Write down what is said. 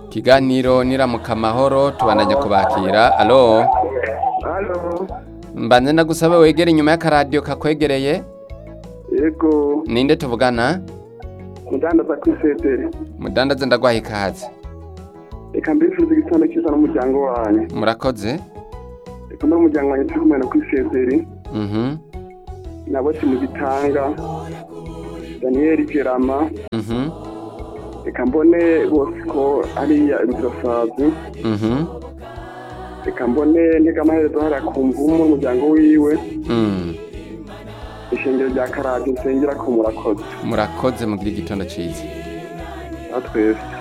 ikiganiro niramuka amahoro tubanajya kubakira alo hano mbanze nagusaba wegere inyuma y'akaradiyo kakwegereye yego ninde tuvugana mudandaza kuri sederi mudandaze ndaguhaye ikaze reka mbifuza igitanda cyiza n'umuryango wanyu murakoze reka mbe umuryango wanyu turi kumwe na kuri sederi mhm nabo timugitanga daniyeli gerama mhm reka mbone bose ko hariya inzirasazi mhm reka mbone ntega amaherezo hariya ku mvumu umuryango wiwe Mm. ishingiro rya karate nsengera ko murakoze murakoze mugire igitondo cyiza na twese